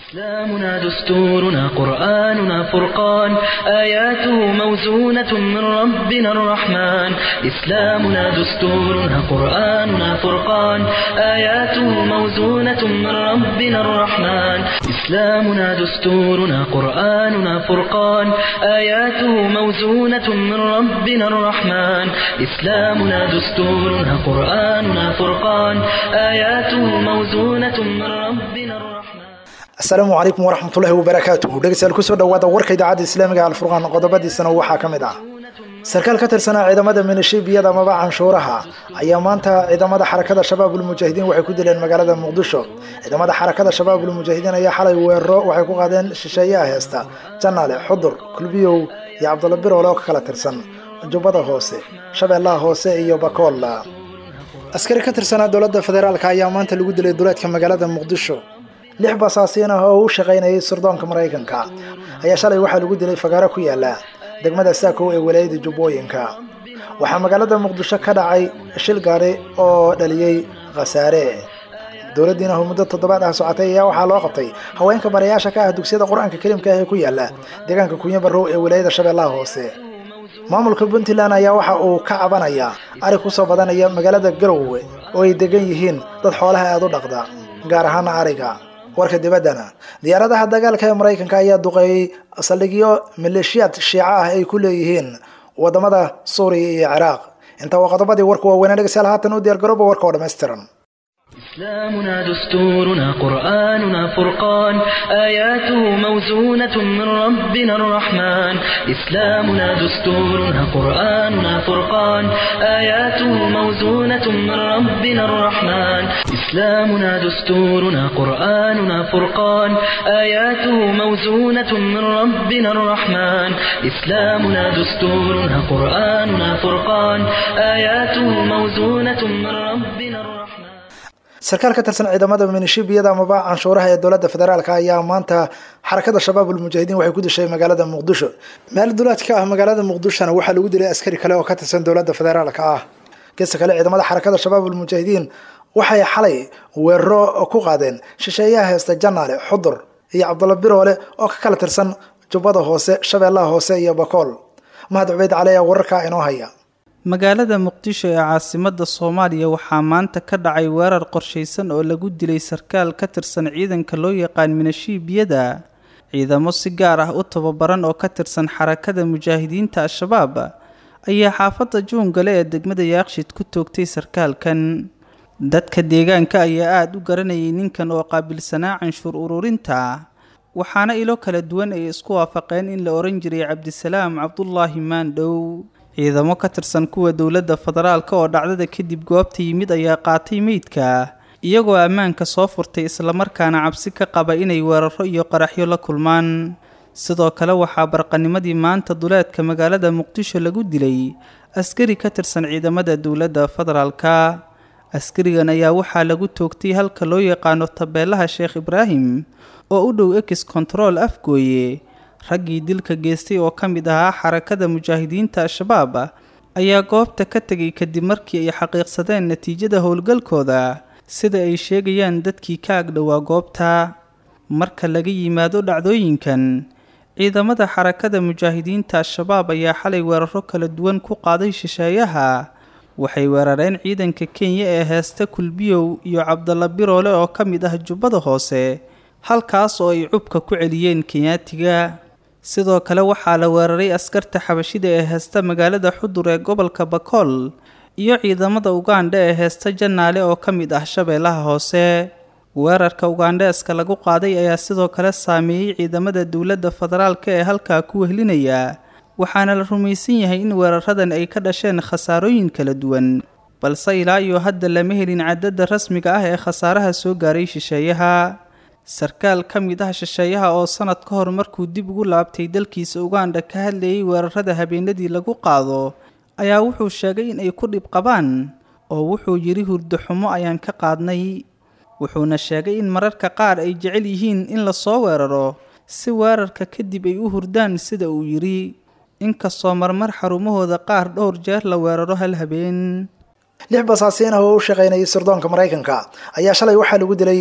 إسلامنا دستورنا قرآننا فرقان آياته موزونة من ربنا الرحمن إسلامنا دستورنا قرآننا فرقان آياته موزونة من ربنا الرحمن إسلامنا دستورنا قرآننا فرقان آياته موزونة من ربنا الرحمن إسلامنا دستورنا قرآننا فرقان آياته موزونة من ربنا الرحمن asalaamu calaykum waraxmatullaahi wabarakaatuhu dhegeystayaal kusoo dhawaada warka idaacadda islaamiga alfurqaan qodobadiisana waxaa ka mid ah sarkaal ka tirsanaa ciidamada minishiibiyada amaba canshuuraha ayaa maanta ciidamada xarakada shabaabul mujaahidiin waxay ku dileen magaalada muqdisho ciidamada xarakada shabaabul mujaahidiin ayaa xalay weeraro waxay ku qaadeen shisheeyaha heesta janaale xudur kulbiyow iyo cabdulla biroole oo ka kala tirsan jubbada hoose shabeellaha hoose iyo bakool askari ka tirsanaa dowladda federaalk ayaa maanta lagu dilay duleedka magaalada muqdisho lix basaasiin ah oo u shaqaynayay sirdoonka maraykanka ayaa shalay waxaa lagu dilay fagaaro ku yaala degmada saakow ee walaayada jubbooyinka waxaa magaalada muqdisho ka dhacay shil gaari oo dhaliyey khasaare dowladdiina oo muddo toddobaad ah socotay ayaa waxaa loo qabtay haweenka barayaasha ka ah dugsiyada qur-aanka kariimka ah ee ku yaala deegaanka kunyo barrow ee walaayada shabeellaha hoose maamulka puntland ayaa waxa uu ka cabanayaa ari kusoo badanaya magaalada garowe oo ay degan yihiin dad xoolaha aada u dhaqda gaar ahaana ariga warka dibaddana diyaaradaha dagaalka ee maraykanka ayaa duqeeyey saldhigyo maleeshiyaad shiica ah ay ku leeyihiin wadamada suuriya iyo ciraaq intaa waa qodobadii warku waaweynaa dhegeystayaal haatan u diyaargarooba warka oo dhammaystiran إسلامنا دستورنا قرآننا فرقان آياته موزونة من ربنا الرحمن إسلامنا دستورنا قرآننا فرقان آياته موزونة من ربنا الرحمن إسلامنا دستورنا قرآننا فرقان آياته موزونة من ربنا الرحمن إسلامنا دستورنا قرآننا فرقان آياته موزونة من ربنا الرحمن sarkaal ka tirsan ciidamada minishiibiyada amaba canshuuraha ee dowladda federaalk ayaa maanta xarakada shabaabul mujaahidiin waxay ku dishay magaalada muqdisho meel duleed ka ah magaalada muqdishona waxaa lagu dilay askari kale oo ka tirsan dowladda federaalk ah geesta kale ciidamada xarakada shabaabul mujaahidiin waxay xalay weeraro ku qaadeen shisheeyaha heesta janaale xudur iyo cabdulla biroole oo ka kala tirsan jubbada hoose shabeellaha hoose iyo bakool mahad cubeyd cali ayaa wararkaa inoo haya magaalada muqdisho ee caasimadda soomaaliya waxaa maanta ka dhacay weerar qorshaysan oo lagu dilay sarkaal ka tirsan ciidanka loo yaqaan minashiibiyada ciidamo si gaar ah u tababaran oo ka tirsan xarakada mujaahidiinta al-shabaab ayaa xaafadda juungale ee degmada yaaqshid ku toogtay sarkaalkan dadka deegaanka ayaa aada u garanayay ninkan oo qaabilsanaa canshuur ururinta waxaana ilo kala duwan ay isku waafaqeen in la ohan jiray cabdisalaam cabdulaahi maandhow ciidamo ka tirsan kuwa dowladda federaalka oo dhacdada kadib goobta yimid ayaa qaatay meydka iyagoo ammaanka soo furtay islamarkaana cabsi ka qaba inay weeraro iyo qaraxyo la kulmaan sidoo kale waxaa barqanimadii maanta duleedka magaalada muqdisho lagu dilay askari ka tirsan ciidamada dowladda federaalka askarigan ayaa waxaa lagu toogtay halka loo yaqaano tabeelaha sheekh ibraahim oo u dhow ex control afgooye raggii dilka geystay oo ka mid ahaa xarakada mujaahidiinta al-shabaab ayaa goobta ka tegay kadib markii ay xaqiiqsadeen natiijada howlgalkooda sida ay sheegayaan dadkii ka agdhowaa goobta marka laga yimaado dhacdooyinkan ciidamada xarakada mujaahidiinta al-shabaab ayaa xalay weeraro kala duwan ku qaaday shisheeyaha waxay weerareen ciidanka kenya ee heesta kulbiyow iyo cabdalla biroole oo ka mid ah jubbada hoose halkaas oo ay cubka ku celiyeen kenyaatiga sidoo kale waxaa la weeraray askarta xabashida ee heesta magaalada xudur ee gobolka bakool iyo ciidamada ugandha ee heesta janaale oo ka mid ah shabeellaha hoose weerarka ugandheeska lagu qaaday ayaa sidoo kale saameeyey ciidamada dowladda federaalka ee halkaa ku wehlinaya waxaana la rumaysan yahay in weeraradan ay ka dhasheen khasaarooyin kala duwan balse ilaa iyo hadda lama helin cadadda rasmiga ah ee khasaaraha soo gaaray shisheeyaha sarkaal ka mid ah shisheeyaha oo sanad ka hor markuu dib ugu laabtay dalkiisa uganda ka hadlayay weerarada habeenadii lagu qaado ayaa wuxuu sheegay in ay ku dhib qabaan oo wuxuu yidhi hurdo xumo ayaan ka qaadnay wuxuuna sheegay in mararka qaar ay jecel yihiin in lasoo weeraro si weerarka kadib ay u hurdaan sida uu yidhi inkastoo marmar xarumahooda qaar dhowr jeer la weeraro hal habeen lix basaasiin ah oo u shaqaynayay sirdoonka maraykanka ayaa shalay waxaa lagu dilay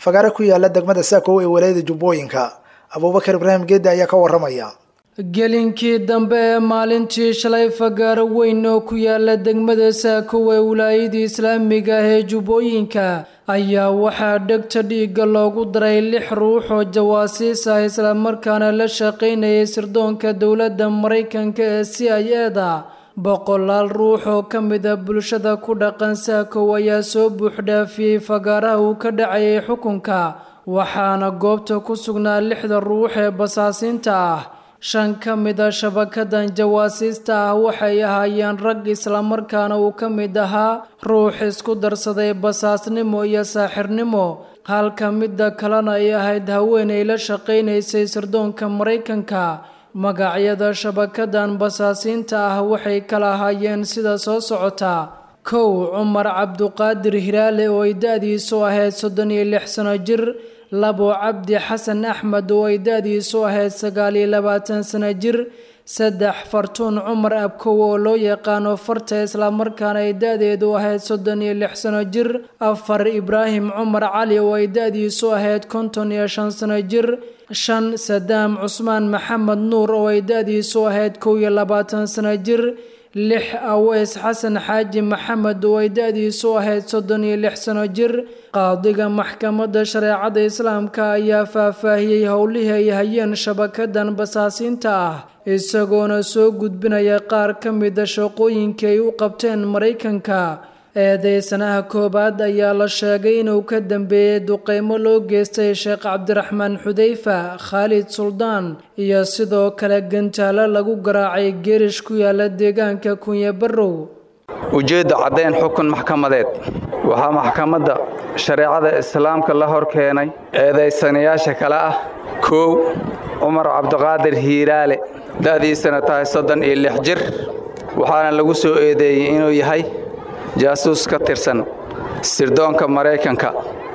fagaare ku yaala degmada saakow ee walaayada jubbooyinka abuubakar ibraahim geedde ayaa ka waramaya gelinkii dambe ee maalintii shalay fagaaro weyn oo ku yaala degmada saakow ee wilaayadii islaamiga ah ee jubbooyinka ayaa waxaa dhegta dhiigga loogu daray lix ruux oo jawaasiis ah islamarkaana la shaqaynayay sirdoonka dowladda maraykanka ee c i eda boqolaal ruux oo ka mid a bulshada ku dhaqan saakow ayaa soo buuxdhaafiyey fagaaraha uu ka dhacayay xukunka waxaana goobta ku sugnaa lixda ruux ee basaasiinta ah shan ka mid a shabakadan jawaasiista ah waxay ahaayeen rag islamarkaana uu ka mid ahaa ruux isku darsaday basaasnimo iyo saaxirnimo halka midda kalena ay ahayd haweenay la shaqaynaysay sirdoonka maraykanka magacyada shabakadan basaasiinta ah waxay kala ahaayeen sida soo socota kow cumar cabduqaadir hiraale oo ay da-diisu ahayd soddon iyo lix sano jir labo cabdi xasan axmed oo ay da-diisu ahayd sagaal iyo labaatan sano jir saddex fartuun cumar abkow oo loo yaqaano farta islamarkaana ay da-deedu ahayd soddon iyo lix sano jir afar ibraahim cumar cali oo ay da-diisu ahayd konton iyo shan sano jir shan sadaam cusmaan maxamed nuur oo ay da-diisu ahayd kow iyo labaatan sano jir lix aweys xasan xaaji maxamed oo ay da-diisu ahayd soddon iyo lix sano jir qaadiga maxkamadda shareecada islaamka ayaa faahfaahiyey howlihii ay hayeen shabakadan basaasiinta ah isagoona soo gudbinaya qaar ka mida shaqooyinkii ay u qabteen maraykanka eedeysanaha koowaad ayaa la sheegay inuu ka dambeeyey duqeymo loo geystay sheekh cabdiraxmaan xudeyfa khaalid suldaan iyo sidoo kale gantaalo lagu garaacay geerish ku yaala deegaanka kunye barrow ujeedda caddayn xukun maxkamadeed waxaa maxkamadda shareecada islaamka la hor keenay eedaysanayaasha kale ah koow cumar cabdiqaadir hiiraale da'diisana tahay soddon iyo lix jir waxaana lagu soo eedeeyey inuu yahay jaasuus ka tirsan sirdoonka maraykanka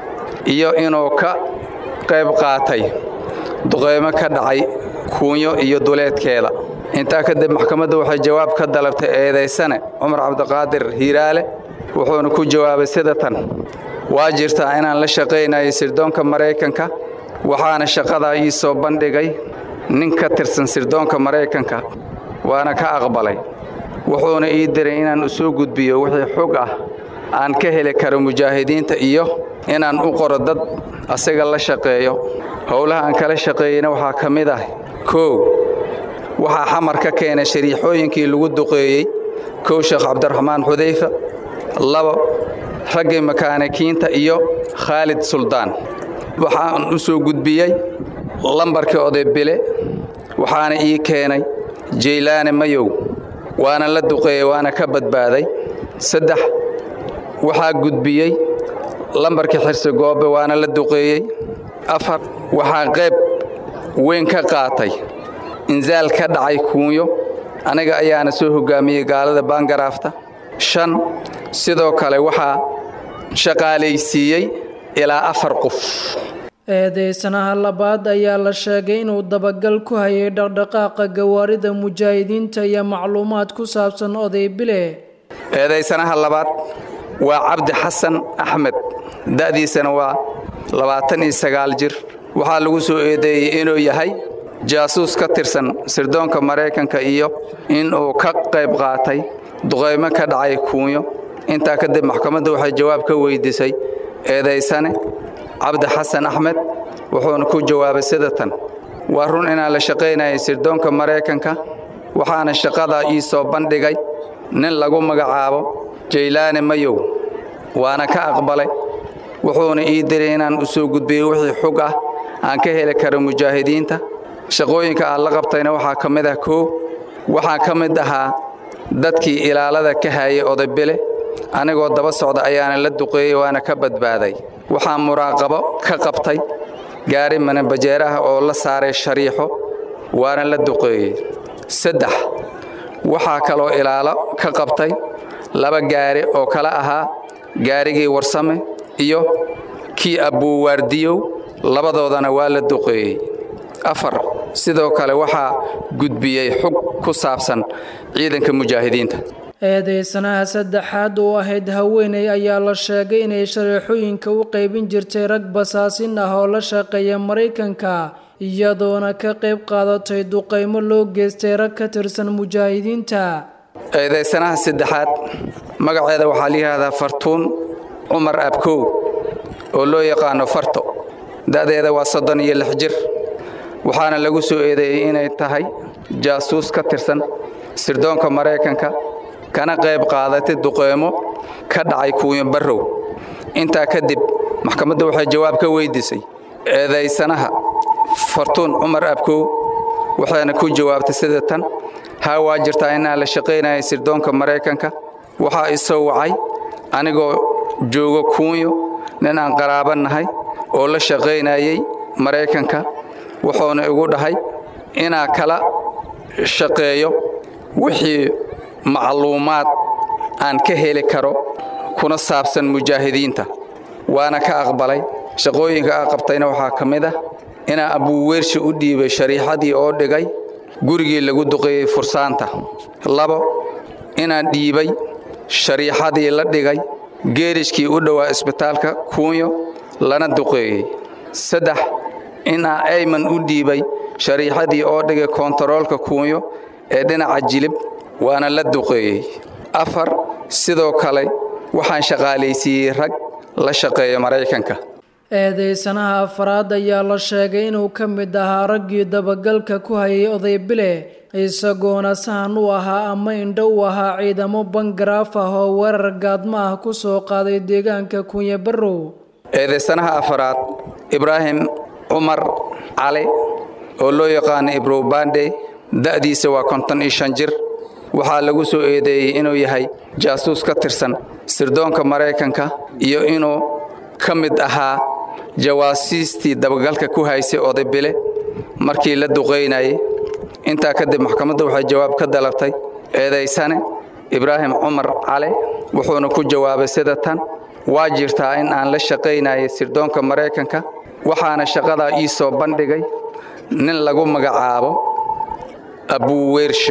iyo inuu ka qayb qaatay duqeymo ka dhacay kuunyo iyo duleedkeeda intaa kadib maxkamadda waxay jawaab ka dalabtay eedaysane cumar cabdiqaadir hiiraale wuxuuna ku jawaabay sida tan waa jirtaa inaan la shaqaynayo sirdoonka maraykanka waxaana shaqadaa ii soo bandhigay nin ka tirsan sirdoonka maraykanka waana ka aqbalay wuxuuna ii diray inaan u soo gudbiyo wixii xog ah aan ka heli karo mujaahidiinta iyo inaan u qoro dad asaga la shaqeeyo howlaha aan kala shaqeeyeyna waxaa ka mid ah koow waxaa xamar ka keenay shariixooyinkii lagu duqeeyey kow sheekh cabdiraxmaan xudayfa labo raggii makaanikiinta iyo khaalid suldaan waxaan u soo gudbiyey lambarkii oday bile waxaana ii keenay jaylaane mayow waana la duqeeyey waana ka badbaaday saddex waxaa gudbiyey lambarkii xirsi goobe waana la duqeeyey afar waxaa qayb weyn ka qaatay insaal ka dhacay kuunyo aniga ayaana soo hoggaamiyey gaalada baangaraafta shan sidoo kale waxaa shaqaalaysiiyey ilaa afar qof eedeysanaha labaad ayaa la sheegay inuu dabagal ku hayay dhaqdhaqaaqa gawaarida mujaahidiinta iyo macluumaad ku saabsan oday bile eedaysanaha labaad waa cabdi xasan axmed da'diisana waa labaatan iyo sagaal jir waxaa lagu soo eedeeyey inuu yahay jaasuus ka tirsan sirdoonka maraykanka iyo inuu ka qayb qaatay duqaymo ka dhacay kuunyo intaa kadib maxkamadda waxay jawaab ka weydiisay eedaysane cabdi xasan axmed wuxuuna ku jawaabay sida tan waa run inaan la shaqaynayay sirdoonka maraykanka waxaana shaqadaa ii soo bandhigay nin lagu magacaabo jaylaane mayow waana ka aqbalay wuxuuna ii diray inaan u soo gudbiyo wixii xug ah aan ka heli karo mujaahidiinta shaqooyinka aan la qabtayna waxaa ka mid ah koow waxaa ka mid ahaa dadkii ilaalada ka hayay odaybile anigoo daba socda ayaana la duqeeyey waana ka badbaaday waxaa muraaqabo ka qabtay gaari manabajeer ah oo la saaray shariixo waana la duqeeyey saddex waxaa kaloo ilaalo ka qabtay laba gaari oo kala ahaa gaarigii warsame iyo kii abbuuwaardiyow labadoodana waa la duqeeyey afar sidoo kale waxaa gudbiyey xug ku saabsan ciidanka mujaahidiinta eedeysanaha saddexaad oo ahayd haweeney ayaa la sheegay inay shareexooyinka u qaybin jirtay rag basaasin ah oo la shaqeeya maraykanka iyadoona ka qayb qaadatay duqaymo loo geystay rag ka tirsan mujaahidiinta eedaysanaha saddexaad magaceeda waxaa la yidhaahdaa fartuun cumar abkow oo loo yaqaano farto da'deeda waa soddon iyo lix jir waxaana lagu soo eedeeyey inay tahay jaasuus ka tirsan sirdoonka maraykanka kana qayb qaadatay duqeymo ka dhacay kuuyo barrow intaa kadib maxkamadda waxay jawaab ka weydiisay eedaysanaha fartuun cumar abkow waxayna ku jawaabtay sida tan haa waa jirtaa inaan la shaqaynayay sirdoonka maraykanka waxaa isoo wacay anigoo joogo kuunyo nin aan qaraaba nahay oo la shaqaynayay maraykanka wuxuuna igu dhahay inaa kala shaqeeyo wixii macluumaad aan ka heli karo kuna saabsan mujaahidiinta waana ka aqbalay shaqooyinka aa qabtayna waxaa ka mid ah inaa abuuweershi u dhiibay shariixadii oo dhigay gurigii lagu duqeeyey fursaanta labo inaan dhiibay shariixadii la dhigay geerishkii u dhowaa isbitaalka kuunyo lana duqeeyey saddex inaa ayman u dhiibay shariixadii oo dhigay koontaroolka kuunyo ee dhinaca jilib waana la duqeeyey afar sidoo kale waxaan shaqaalaysiiyey rag la shaqeeya maraykanka eedeysanaha afraad ayaa la sheegay inuu ka mid ahaa raggii dabagalka ku hayay oday bile isagoona sahan u ahaa ama indho u ahaa ciidamo bangaraaf ah oo weerar gaadmo ah ku soo qaaday deegaanka kunya barrow eedeysanaha afraad ibraahim cumar cali oo loo yaqaano ibrow bande da'diisa waa konton iyo shan jir waxaa lagu soo eedeeyey inuu yahay jaasuus ka tirsan sirdoonka maraykanka iyo inuu ka mid ahaa jawaasiistii dabagalka ku haysay odaybile markii la duqaynayay intaa kadib maxkamaddu waxay jawaab ka dalabtay eedaysane ibraahim cumar cale wuxuuna ku jawaabay sida tan waa jirtaa in aan la shaqaynayay sirdoonka maraykanka waxaana shaqadaa ii soo bandhigay nin lagu magacaabo abuuweershe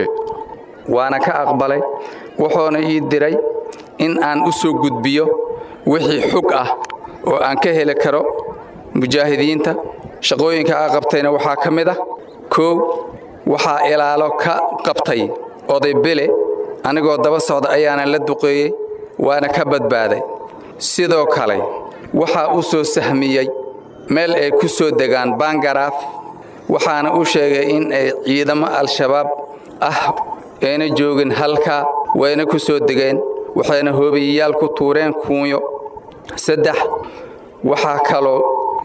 waana ka aqbalay wuxuuna ii diray in aan u soo gudbiyo wixii xug ah oo aan ka heli karo mujaahidiinta shaqooyinka aa qabtayna waxaa ka mid ah koow waxaa ilaalo ka qabtay oday bele anigoo daba socda ayaana la duqeeyey waana ka badbaaday sidoo kale waxaa u soo sahmiyey meel ay ku soo degaan bangaraaf waxaana u sheegay in ay ciidamo al-shabaab ah ayna joogin halkaa wayna ku soo degeen waxayna hoobiyayaal ku tuureen kuunyo saddex waxaa kaloo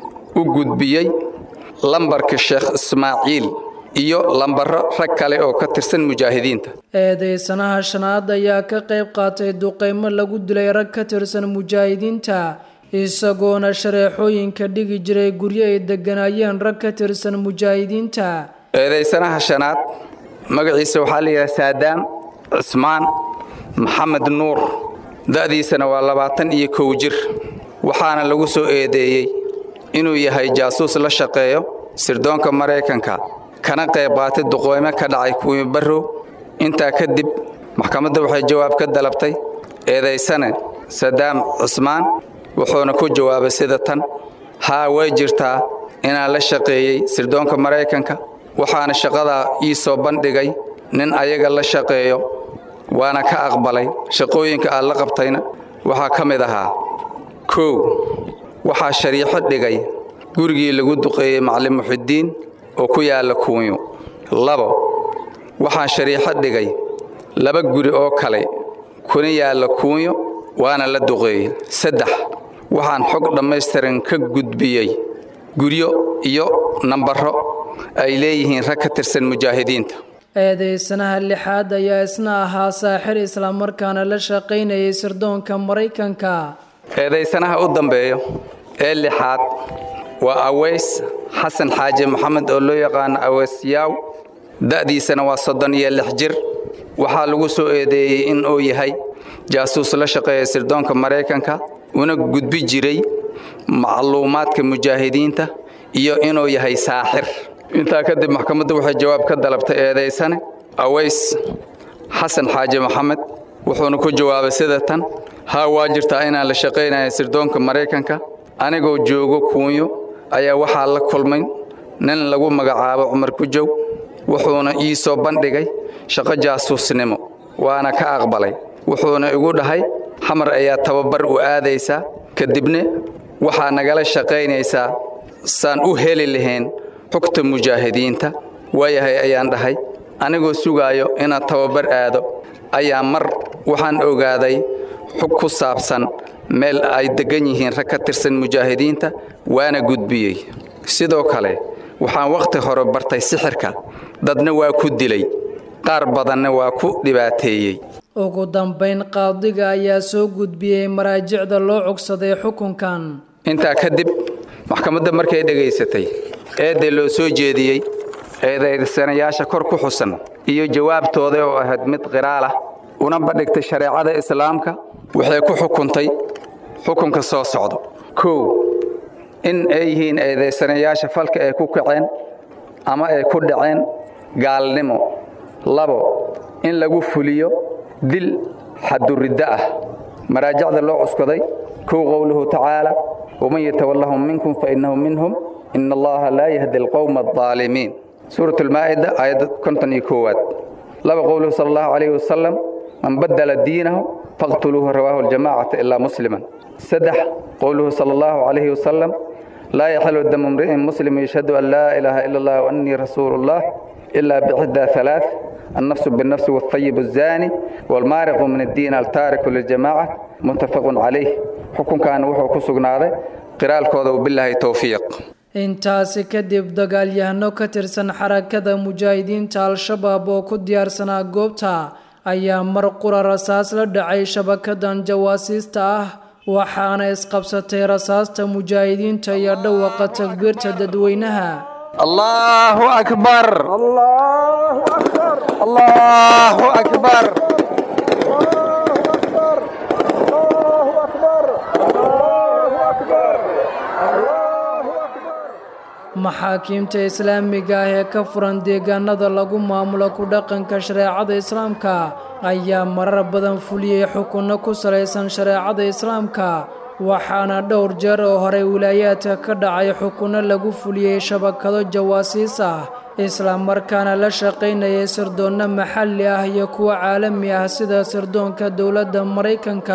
u gudbiyey lambarka sheekh ismaaciil iyo lambaro rag kale oo ka tirsan mujaahidiinta eedeysanaha shanaad ayaa ka qayb qaatay duqaymo lagu dilay rag ka tirsan mujaahidiinta isagoona shareexooyinka dhigi jiray guryo ay degganaayeen rag ka tirsan mujaahidiinta eedaysanaha shanaad magaciisa waxaa la yidhaha saadaam cismaan maxamed nuur da'diisana waa labaatan iyo kow jir waxaana lagu soo eedeeyey inuu yahay jaasuus la shaqeeyo sirdoonka maraykanka kana qayb qaatay duqooymo ka dhacay kuwii barrow intaa kadib maxkamadda waxay jawaab ka dalabtay eedaysane sadaam cismaan wuxuuna ku jawaabay sida tan haa way jirtaa inaan la shaqeeyey sirdoonka maraykanka waxaana shaqadaa ii soo bandhigay nin ayaga la shaqeeyo waana ka aqbalay shaqooyinka aad la qabtayna waxaa ka mid ahaa kow waxaa shariixo dhigay gurigii lagu duqeeyey macalin muxidiin oo ku yaalla kuunyo labo waxaan shariixo dhigay laba guri oo kale kuna yaalla kuunyo waana la duqeeyey saddex waxaan xog dhammaystiran ka gudbiyey guryo iyo nambaro ay leeyihiin rag ka tirsan mujaahidiinta eedeysanaha lixaad ayaa isna ahaa saaxir islamarkaana la shaqaynayay sirdoonka maraykanka eedaysanaha u dambeeyo ee lixaad waa aweys xasan xaaji maxamed oo loo yaqaano aweys yaaw da'diisana waa soddon iyo lix jir waxaa lagu soo eedeeyey in uu yahay jaasuus la shaqeeya sirdoonka maraykanka una gudbi jiray macluumaadka mujaahidiinta iyo inuu yahay saaxir intaa kadib maxkamaddu waxay jawaab ka dalabtay eedaysane aweys xasan xaaji maxamed wuxuuna ku jawaabay sida tan haa waa jirtaa inaan la shaqaynaya sirdoonka maraykanka anigoo joogo kuunyo ayaa waxaa la kulmay nin lagu magacaabo cumar kujow wuxuuna ii soo bandhigay shaqo jaasuusnimo waana ka aqbalay wuxuuna igu dhahay xamar ayaa tababar u aadaysaa kadibna waxaa nagala shaqaynaysaa saan u heli lahayn xogta mujaahidiinta waayahay ayaan dhahay anigoo sugaayo inaan tababar aado ayaa mar waxaan ogaaday xog ku saabsan meel ay deggan yihiin rag ka tirsan mujaahidiinta waana gudbiyey sidoo kale waxaan wakhti hore bartay sixirka dadna waa ku dilay qaar badanna waa ku dhibaateeyey ugu dambayn qaadiga ayaa soo gudbiyey maraajicda loo cogsaday xukunkan intaa kadib maxkamadda markay dhegaysatay eedda loo soo jeediyey eedaysanayaasha kor ku xusan iyo jawaabtooda oo ahayd mid qiraal ah una bandhigtay shareecada islaamka waxay ku xukuntay xukunka soo socda kow in ay yihiin eedaysanayaasha falka ay ku kaceen ama ay ku dhaceen gaalnimo labo in lagu fuliyo dil xaduriddo ah maraajicda loo cuskaday kow qowluhu tacaala waman yatawallahum minkum fainnahu minhum ina allaha laa yahdi alqowma aldaalimiin suurat almaa'ida aayadda konton iyo koowaad laba qowluhu sala allahu calayhi wasalam man baddala diinahu faqtuluuhu rawaahu aljamaacata ilaa musliman saddex qowluhu sala allahu calayhi wasalam laa yaxilu damu imri'in muslim yashhadu an laa ilaaha ila allah wa annii rasuulu llah ilaa bixdaa halaath النفس بالنفس والطيب الزاني والمارق من الدين التارك للجماعة متفق عليه حكم كان وحو كسقناده قرال كودا وبالله توفيق intaasi kadib dagaalyahano ka tirsan xarakada mujaahidiinta al-shabaab oo ku diyaarsanaa goobta ayaa mar qura rasaas la dhacay shabakadan jawaasiista ah waxaana isqabsatay rasaasta mujaahidiinta iyo dhawaqa takbiirta dadweynaha الله أكبر الله أكبر الله أكبر maxaakiimta islaamiga ah ee ka furan deegaanada lagu maamulo ku dhaqanka shareecada islaamka ayaa marar badan fuliyey xukunno ku salaysan shareecada islaamka waxaana dhowr jeer oo horey wilaayaadka ka dhacay xukunno lagu fuliyey shabakado jawaasiis ah islamarkaana la shaqaynayay sirdoonno maxalli ah iyo kuwa caalami ah sida sirdoonka dowladda maraykanka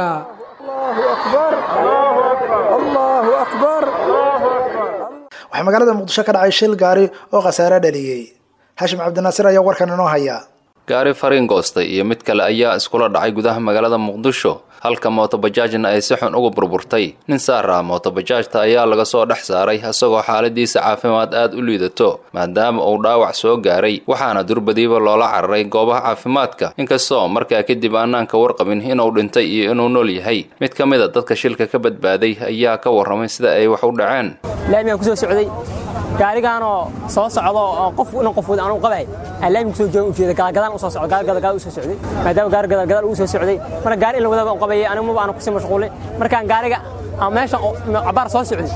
waxaa magaalada muqdisho ka dhacay shil gaari oo khasaare dhaliyey xashim cabdinaasir ayaa warkan inoo haya gaari fariin goostay iyo mid kale ayaa iskula dhacay gudaha magaalada muqdisho halka mootobajaajna ay si xun uga burburtay nin saar ah mootobajaajta ayaa laga soo dhex saaray isagoo xaaladiisa caafimaad aad u liidato maadaama uu dhaawac soo gaaray waxaana durbadiiba loola cararay goobaha caafimaadka inkastoo markaa kadib aanaan ka warqabin inuu dhintay iyo inuu nool yahay mid ka mid a dadka shilka ka badbaaday ayaa ka warramay sida ay wax u dhaceen laamigaan kusoo socday gaarigaanoo soo socdo oo qof inan qof wada anugu qabay aan laamiga kusoo joogan ujeeda gadaalgadaan u soo socdo gaari gadaalgadaal u soo socday maadaama gaari gadaalgadaal uu soo socday marka gaari in la wadaba u qabayay anigu maba aanu kusii mashquulay markaan gaariga aan meesha cabaar soo socday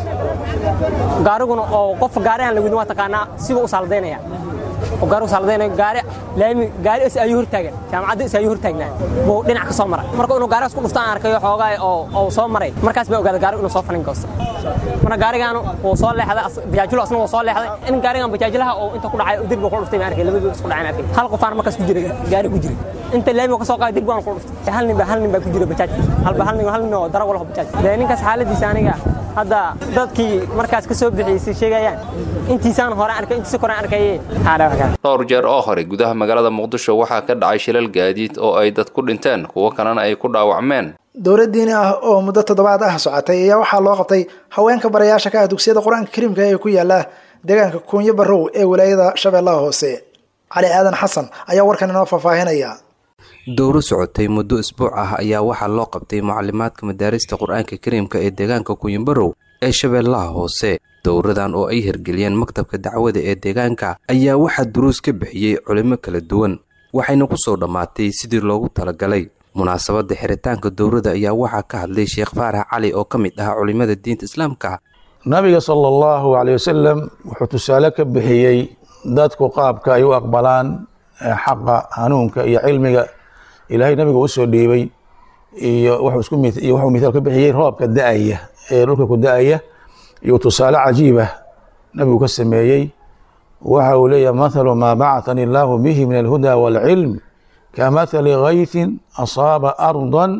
gaariguna oo qof gaari aan la wadin waa taqaanaa siba u saaladaynaya oo gaari u saaladaynaya gaari laami gaari is ayuu hortaagan jaamacadda is ayuu hortaagnaa buu dhinac ka soo maray marka inuu gaarigaas ku dhufto aan arkayo xoogaa oo oo soo maray markaas baa ogaaday gaarigu inuu soo falin goosto marka gaarigaanu wuu soo leexday bajaajilo asna wuu soo leexday in gaarigan bajaajilaha oo inta ku dhacay derbiga ku dhuftay ma arkay labadii isku dhacay arkay hal qofaan markaas ku jiray gaari ku jiray inta laamiga ka soo qaaday derbigan ku dhuftay hal nin baa hal nin baa ku jiray bajaaj halba hal nin hal nin oo darawal oo bajaaj dee ninkaas xaaladiisa aniga hadda dadkii markaas ka soo bixiyey sheegayaan intiisaan hore arkay intiisa kore arkayeen dhowr jeer oo hore gudaha magaalada muqdisho waxaa ka dhacay shilal gaadiid oo ay dad ku dhinteen kuwo kalena ay ku dhaawacmeen dowlad diini ah oo muddo toddobaad ah socotay ayaa waxaa loo qabtay haweenka barayaasha ka ah dugsiyada qur-aanka kariimka ee ku yaala deegaanka kuunyo barrow ee wilaayada shabeellaha hoose cali aadan xasan ayaa warkan inoo faahfaahinaya dowro socotay muddo isbuuc ah ayaa waxaa loo qabtay mucalimaadka madaarista qur-aanka kariimka ee deegaanka kuunyobarow ee shabeellaha hoose dowradan oo ay hirgeliyeen maktabka dacwada ee deegaanka ayaa waxaa duruus ka bixiyey culimo kala duwan waxayna ku soo dhammaatay sidii loogu talagalay munaasabadda xiritaanka dowrada ayaa waxaa ka hadlay sheekh faarax cali oo ka mid ah culimada diinta islaamka nabiga sala allahu caley wasalam wuxuu tusaale ka bixiyey dadku qaabka ay u aqbalaan xaqa hanuunka iyo cilmiga ilaahay nabiga u soo dhiibay iyo wuxuu isku mith- iyo wuxuu mithaal ka bixiyey roobka da-aya ee dhulka ku da-aya iyo tusaale cajiiba nabigu ka sameeyey waxa uu leeyahay mathalu maa bacatani illaahu bihi min alhuda waalcilm kamathali gaythin asaaba ardan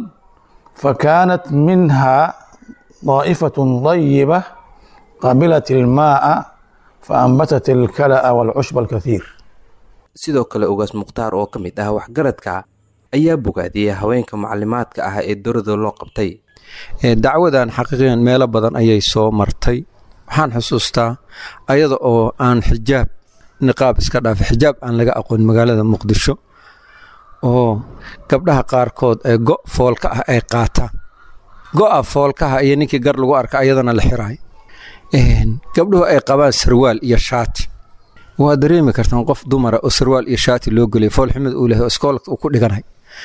فكانت منها طائفة طيبة قبلت الماء فأنبتت الكلأ والعشب الكثير sidoo kale ugaas mukhtaar oo ka mid ah waxgaradka ayaa bogaadiyey haweenka macalimaadka ah ee dowrada loo qabtay dacwadan xaqiiqiyan meelo badan ayay soo martay waxaan xusuustaa ayada oo aan xijaab niqaab iska dhaafay xijaab aan laga aqoon magaalada muqdisho oo gabdhaha qaarkood ee go foolka ah ay qaataan go-a foolkaha iyo ninkii gar lagu arka ayadana la xiraay gabdhuhu ay qabaan sarwaal iyo shaati waa dareemi kartaan qof dumara oo sarwaal iyo shaati loo gelay foolxumad uu lehay oo iskoolka uu ku dhiganay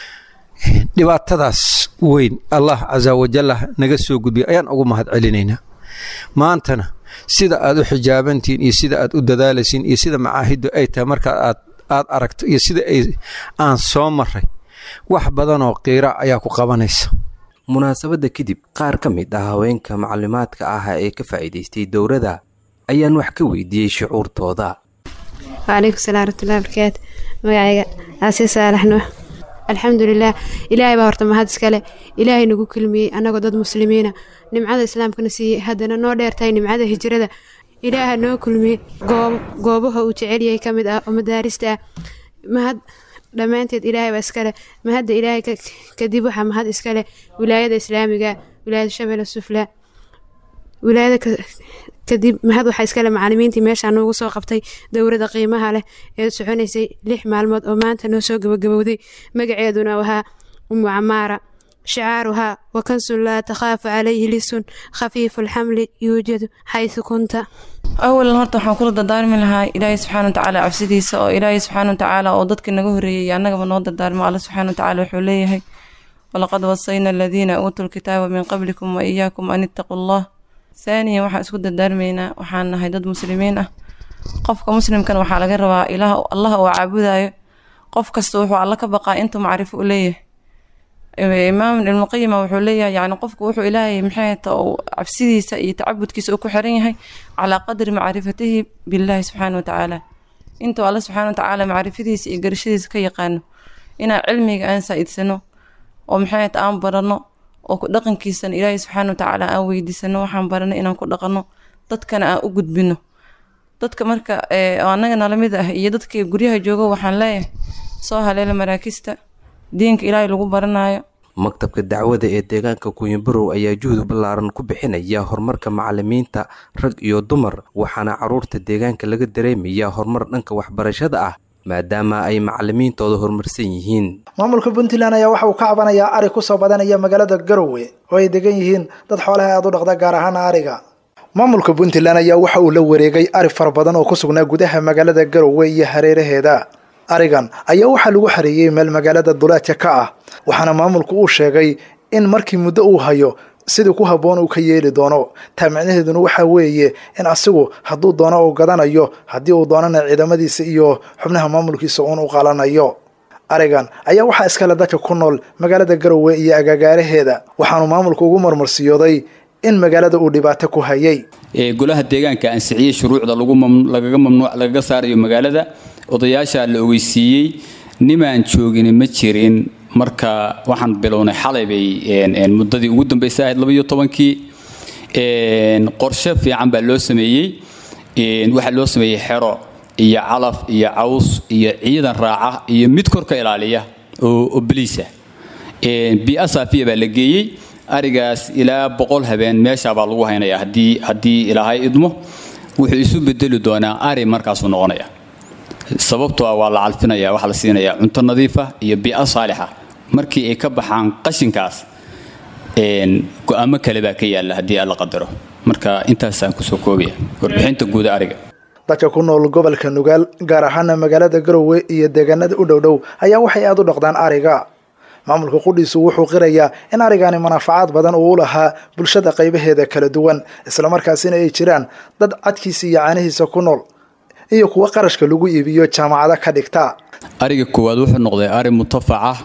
dhibaatadaas weyn allah casa wajalla naga soo gudbiya ayaan ugu mahad celinaynaa maantana sida aad u xijaabantihiin iyo sida aad u dadaalaysiin iyo sida macaahiddu ay tahay marka aad aad aragto iyo sida ay aan soo maray wax badanoo qiira ayaa ku qabanaysa munaasabadda kadib qaar ka mid ah haweenka macalimaadka ah ee ka faa'iidaystay dowrada ayaan wax ka weydiiyey shucuurtooda wcalaykum salam waraxmatullahi barakaatu magacayga aasiya saalax nuux alxamdulilah ilaahay baa horta mahad iskale ilaahay nagu kulmiyey annagoo dad muslimiina nimcada islaamkana siiyey haddana noo dheertahay nimcada hijrada ilaaha noo kulmiyey goobaha uu jecelyahay ka mid ah oo madaarista ah mahad dhammaanteed ilaahay baa iskale mahadda ilaahay kadib waxaa mahad iskale wilaayada islaamiga wilaayada shabeelle sufla wilaayada kadib mahad waxaa iskale macalimiintii meeshaa noogu soo qabtay dowrada qiimaha leh ee soconaysay lix maalmood oo maanta noo soo gabagabowday magaceeduna wahaa umu camaara shicaaruhaa wakansun laa takhaafu calayhi lisun khafiifu alxamli yuujadu xaysu kunta awalan horta waxaan kula dardaarmi lahaa ilaahay subxaana watacaala cabsidiisa oo ilaahay subxaana watacaala oo dadka naga horreeyey annagaba noo dardaarmo alla subxaana watacaala wuxuu leeyahay walaqad wasayna aladiina uutuu lkitaaba min qablikum wa iyaakum an ittaquu allah haaniyan waxaan isku dardaarmaynaa waxaan nahay dad muslimiin ah qofka muslimkana waxaa laga rabaa ilaah allah oo caabudayo qof kasta wuxuu alla ka baqaa intuu macrifo u leeyahay imaam ibnuqayima wuxuu leeyahay yani qofku wuxuu ilaahay maxay ta cabsidiisa iyo tacabudkiisa uu ku xiran yahay calaa qadri macrifatihi billaahi subxaana watacaala intuu alla subxaana watacaala macrifadiisa iyo garashadiisa ka yaqaano inaan cilmiga aan saa-idsano oo maxay ta aan barano oo ku dhaqankiisana ilaahay subxaana watacaala aan weydiisano waxaan barano inaan ku dhaqano dadkana aan u gudbino dadka marka annaga nala mid ah iyo dadka guryaha joogo waxaan leeyahay soo haleela maraakista diinka ilaahay lagu baranayo maktabka dacwada ee deegaanka kuwinbarow ayaa juhud ballaaran ku bixinaya horumarka macalimiinta rag iyo dumar waxaana caruurta deegaanka laga dareemayaa horumar dhanka waxbarashada ah maadaama ay macalimiintooda horumarsan yihiin maamulka puntland ayaa waxa uu ka cabanayaa ari kusoo badanaya magaalada garowe oo ay degan yihiin dad xoolaha aada u dhaqda gaar ahaan ariga maamulka puntland ayaa waxa uu la wareegay ari fara badan oo ku sugnaa gudaha magaalada garowe iyo hareeraheeda arigan ayaa waxaa lagu xareeyey meel magaalada duleedka ka ah waxaana maamulku uu sheegay in markii muddo uu hayo sidii ku habboon uu ka yeeli doono taa micnaheeduna waxaa weeye in asigu hadduu doono uu gadanayo haddii uu doonana ciidamadiisa iyo xubnaha maamulkiisa uun u qalanayo arigan ayaa waxaa iskale dadka ku nool magaalada garowe iyo agagaaraheeda waxaanu maamulku ugu marmarsiyooday in magaalada uu dhibaato ku hayay golaha deegaanka ansixiyey shuruucda lagaga mamnuuc lagaga saarayo magaalada odayaasha la ogeysiiyey nimaan joogin ma jirin marka waxaan bilownay xalay bay muddadii ugu dambeysay ahayd labaiyo tobankii qorshe fiican baa loo sameeyey waxaa loo sameeyey xero iyo calaf iyo caws iyo ciidan raaca iyo mid kor ka ilaaliya oo baliisa biia saafiya baa la geeyey arigaas ilaa boqol habeen meeshaabaa lagu haynaya haddii haddii ilaahay idmo wuxuu isu bedeli doonaa ari markaasuu noqonaya sababtoo ah waa la calfinaya waxaa la siinayaa cunto nadiifa iyo bii'a saalixa markii ay ka baxaan qashinkaas go-aamo kale baa ka yaalla haddii alla qadaro marka intaasaan kusoo koobaya warbixinta guuda ariga dadka ku nool gobolka nugaal gaar ahaana magaalada garowe iyo deegaanada u dhowdhow ayaa waxay aada u dhaqdaan ariga maamulka qudhiisu wuxuu qirayaa in arigani manaafacaad badan uu u lahaa bulshada qaybaheeda kala duwan islamarkaasina ay jiraan dad cadkiisa iyo caanihiisa ku nool iyo kuwa qarashka lagu iibiyo jaamacado ka dhigta ariga koowaad wuxuu noqday ari mutafaca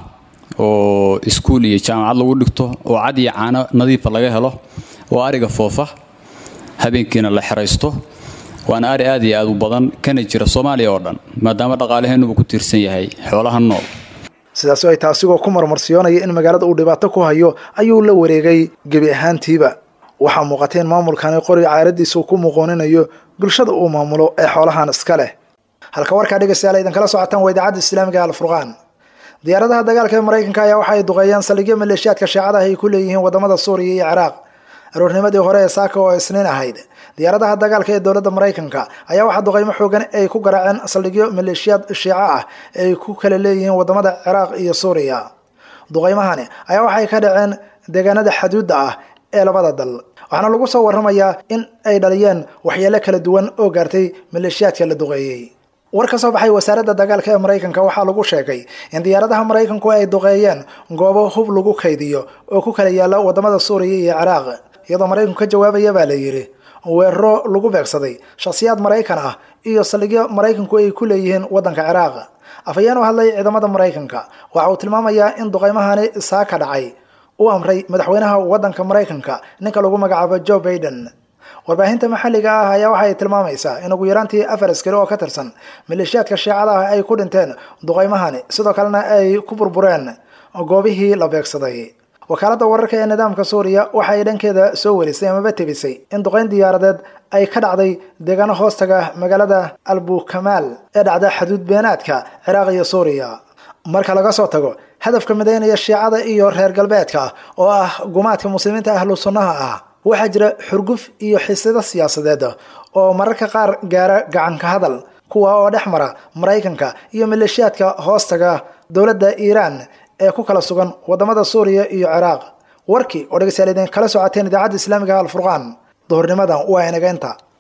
oo iskuul iyo jaamacad lagu dhigto oo cad iyo caano nadiifa laga helo oo ariga foofa habeenkiina la xeraysto waana ari aad iyo aad u badan kana jira soomaaliya oo dhan maadaama dhaqaalaheennuba ku tiirsan yahay xoolaha nool sidaas ay taasigoo ku marmarsiyoonaya in magaalada uu dhibaato ku hayo ayuu la wareegay gebi ahaantiiba waxaa muuqata in maamulkani qoriga caaradiisa uu ku muqooninayo bulshada uu maamulo ee xoolahan iska leh halka warkaa dhegaystayaal idinkala socotaan waa idaacadda islaamiga alfurqaan diyaaradaha dagaalka ee maraykanka ayaa waxa ay duqeeyeen saldhigyo maleeshiyaadka shaacadaha ay ku leeyihiin wadamada suuriya iyo ciraaq aroornimadii hore ee saaka oo isniin ahayd diyaaradaha dagaalka ee dowladda maraykanka ayaa waxaa duqeymo xoogan ay ku garaaceen saldhigyo maleeshiyaad shiico ah ee ay ku kala leeyihiin wadamada ciraaq iyo suuriya duqeymahani ayaa waxay ka dhaceen deegaanada xaduudda ah ee labada dal waxaana lagu soo waramayaa in ay dhaliyeen waxyeelo kala duwan oo gaartay maleeshiyaadka la duqeeyey war ka soo baxay wasaaradda dagaalka ee maraykanka waxaa lagu sheegay in diyaaradaha maraykanku ay duqeeyeen goobo hub lagu kaydiyo oo ku kala yaala wadamada suuriya iyo ciraaq iyadoo maraykanku ka jawaabaya baa la yidhi weeraro lagu beegsaday shakhsiyaad maraykan ah iyo saldhigyo maraykanku ay ku leeyihiin waddanka ciraaq afhayeen u hadlay ciidamada maraykanka waxa uu tilmaamayaa in duqeymahani saa ka dhacay u amray madaxweynaha waddanka maraykanka ninka lagu magacaabo joe baiden warbaahinta maxalliga ah ayaa waxay tilmaamaysaa in ugu yaraantii afar askari oo ka tirsan maleeshiyaadka shiicada ah ay ku dhinteen duqeymahani sidoo kalena ay ku burbureen goobihii la beegsaday wakaaladda wararka ee nidaamka suuriya waxa ay dhankeeda soo warisay amaba tebisay in duqeyn diyaaradeed ay ka dhacday deegaano hoostaga magaalada albukamaal ee dhacda xaduud beenaadka ciraaq iyo suuriya marka laga soo tago hadafka midaynaya shiicada iyo reer galbeedka oo ah gumaadka muslimiinta ahlu sunnaha ah waxaa jira xurguf iyo xisado siyaasadeed oo mararka qaar gaara gacanka hadal kuwa oo dhex mara maraykanka iyo maleeshiyaadka hoostaga dowladda iiraan ee ku kala sugan wadamada suuriya iyo ciraaq warkii oo dhegeystayaal idin kala socoteen idaacadda islaamiga alfurqaan duhurnimadan waa inageynta